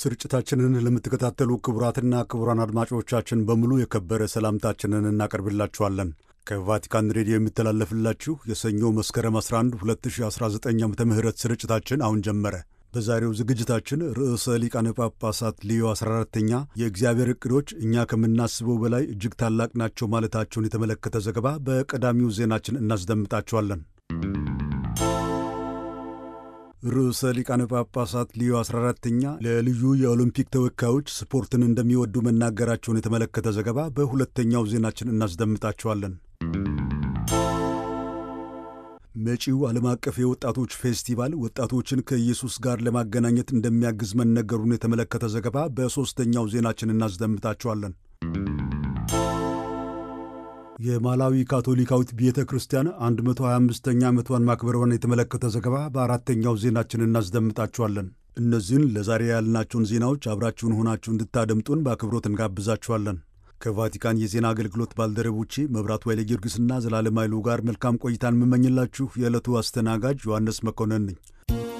ስርጭታችንን ለምትከታተሉ ክቡራትና ክቡራን አድማጮቻችን በሙሉ የከበረ ሰላምታችንን እናቀርብላችኋለን። ከቫቲካን ሬዲዮ የሚተላለፍላችሁ የሰኞ መስከረም 11 2019 ዓ ም ስርጭታችን አሁን ጀመረ። በዛሬው ዝግጅታችን ርዕሰ ሊቃነ ጳጳሳት ሊዮ 14ተኛ የእግዚአብሔር ዕቅዶች እኛ ከምናስበው በላይ እጅግ ታላቅ ናቸው ማለታቸውን የተመለከተ ዘገባ በቀዳሚው ዜናችን እናስደምጣችኋለን። ርዕሰ ሊቃነ ጳጳሳት ሊዮ 14ተኛ ለልዩ የኦሎምፒክ ተወካዮች ስፖርትን እንደሚወዱ መናገራቸውን የተመለከተ ዘገባ በሁለተኛው ዜናችን እናስደምጣችኋለን። መጪው ዓለም አቀፍ የወጣቶች ፌስቲቫል ወጣቶችን ከኢየሱስ ጋር ለማገናኘት እንደሚያግዝ መነገሩን የተመለከተ ዘገባ በሦስተኛው ዜናችን እናስደምጣችኋለን። የማላዊ ካቶሊካዊት ቤተ ክርስቲያን 125ኛ ዓመቷን ማክበሯን የተመለከተ ዘገባ በአራተኛው ዜናችን እናስደምጣችኋለን። እነዚህን ለዛሬ ያልናቸውን ዜናዎች አብራችሁን ሆናችሁ እንድታደምጡን በአክብሮት እንጋብዛችኋለን። ከቫቲካን የዜና አገልግሎት ባልደረቦቼ መብራቱ ኃይለ ጊዮርጊስና ዘላለም ኃይሉ ጋር መልካም ቆይታን የምመኝላችሁ የዕለቱ አስተናጋጅ ዮሐንስ መኮንን ነኝ።